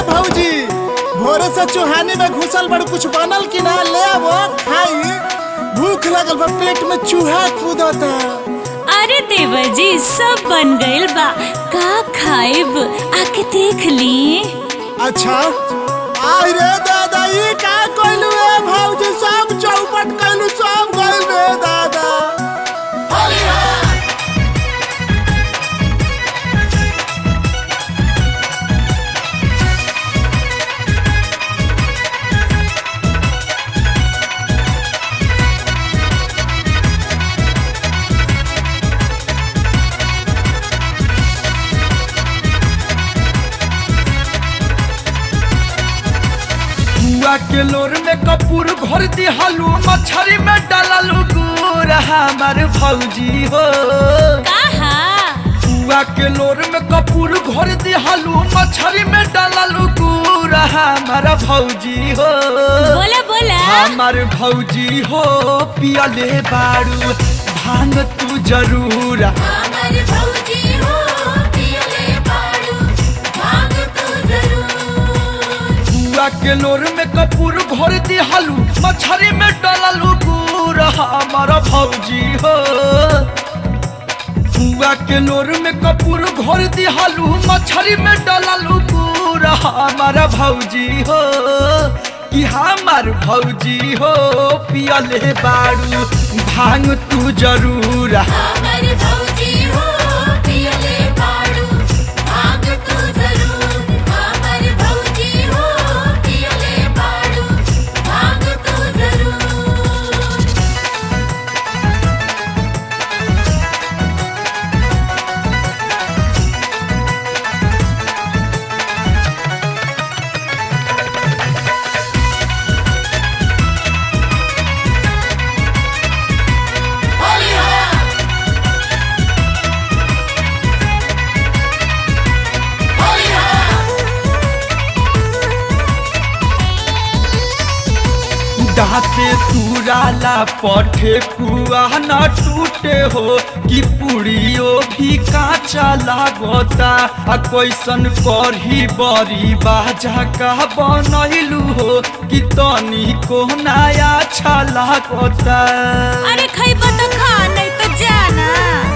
भौजी भोरे से चुहानी में घुसल बड़ कुछ बनल कि ना ले आवो खाई भूख लगल बा पेट में चूहा कूदता अरे देवर जी सब बन गइल बा का खाइब आके देख ली अच्छा आई रे दादा ई का कइलू ए भौजी सब चौपट कइलू सब गइल रे दादा बुआ के लोर में कपूर भर दिहलू मछरी में डाललू गुड़ हमार भौजी हो कहा बुआ के लोर में कपूर भर दिहलू मछरी में डाललू गुड़ हमार भौजी हो बोला बोला हमार भौजी हो पियले बारू भांग तू जरूर हमारे भौजी हो पियले बाड़ू भाग तू जरूर बुआ के लोर में कपूर भर दिहलू मछरी में डाललू गुड़ हमार भौजी हो बुआ के लोर में कपूर भर दिहलू मछरी में डाललू गुड़ हमार भौजी हो कि हमार भौजी हो पियले बारू भांग तू जरूर हमारे भौजी हो पियले बाड़ू भाग तू जरूर हमारे भौजी हो पियले बाड़ू भाग तू जरूर दाते तुराला पठे पुआ न टूटे हो कि पुड़ियो भी काचा लागता आ कैसन करही बड़ी बाजा का बनैलू हो कि तनी को नया अच्छा लागता अरे खैबा तो खा नहीं तो जाना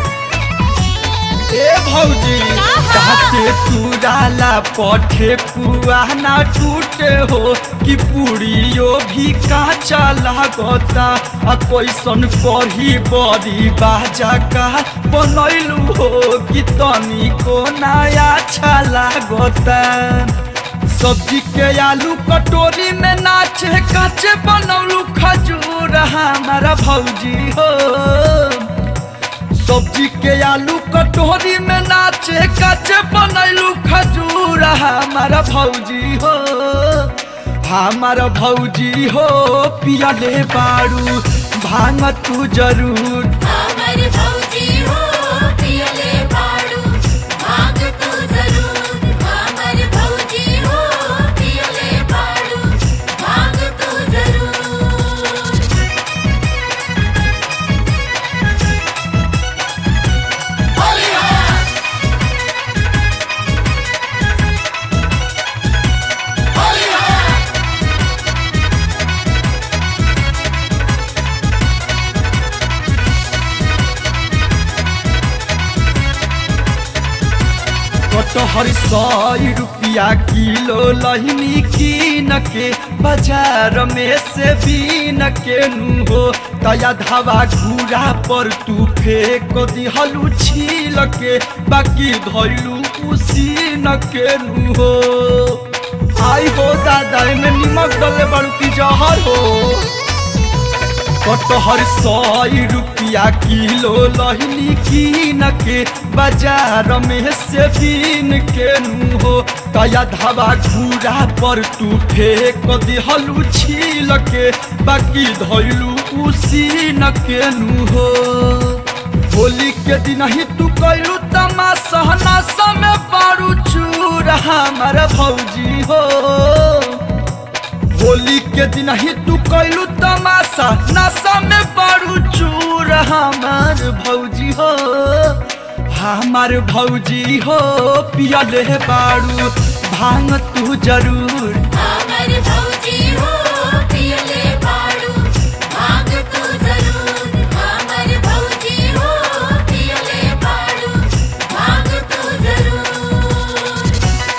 ए भौजी कहा? दाते तुराला पठे पुआ न टूटे हो कि पुड़ियो भी काचा लागता आ कैसन करही बड़ी बाजा का बनैलू हो कि तनी को नया अच्छा लागता सब्जी के आलू कटोरी में नाचे काचे बनौलू खजूर हमारा भौजी हो सब्जी के आलू कटोरी में नाचे काचे बनैलू खजूर हमारा भौजी हो हमारा भौजी हो पियले बारू भांग तू जरूर हमारे भौजी हो पियले बाड़ू भाग तू जरूर हमारे भौजी हो पियले बाड़ू भाग तू जरूर कटहर सौ रुपया किलो लहनी कीन के बाजार में से बीन के नु हो तया धावा घूरा पर तू फेंक दिहलू छील के बाकी धैलू उसी न के नु हो आई हो दादा में निमक डले बड़ू की जहर हो कटहर सौ रुपया किलो लहनी कीन के बाजार में से बीन के नु हो तया धावा घूरा पर तू फेंक दिहलू छील के बाकी धैलू उसी न के नु हो होली के दिन ही तू कैलू तमाशा नशा में पारू चूर हमारा भौजी हो होली के दिन ही तू कैलू तमाशा नशा में पारू चूर हमार भौजी हो हमार भौजी हो पियले बारू भांग तू जरूर हमर भौजी हो पियले बाड़ू भांग तू जरूर हमर भौजी हो पियले बाड़ू भांग तू जरूर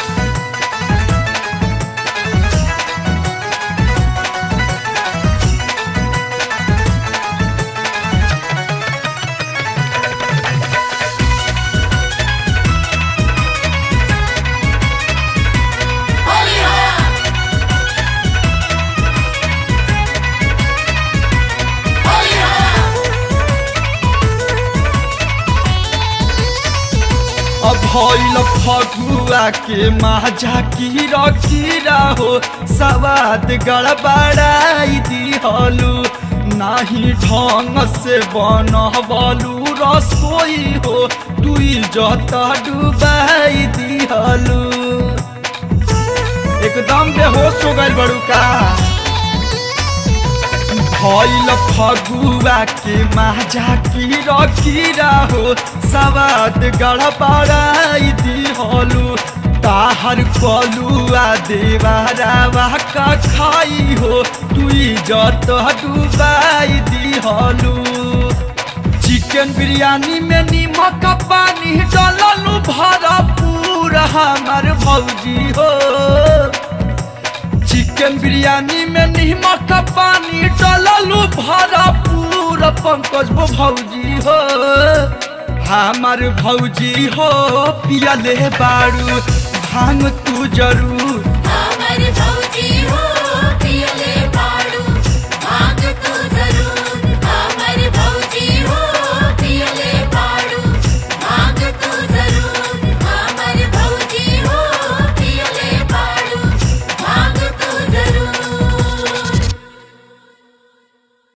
अब भइल फगुआ के माझा कीरा कीरा हो सवाद गड़बड़ाई दिहलू नाही ढंग से बनबलू रसोई हो तुई जत डुबाई दिहलू एकदम बेहोश हो गइल बड़ू का भइल फगुआ के माझा कीरा कीरा हो सवाद गड़बड़ाई दिहलू ताहर कलुआ देवारावा का खाई हो तुई जत डुबाई दिहलू चिकन बिरयानी में नीमक पानी डललू भरपूर हमार भौजी हो चिकन बिरयानी में नीमक पानी डललू भरपूर पंकज बो भौजी हो हमार भौजी हो पियले बारू भांग तू जरूर हमर भौजी हो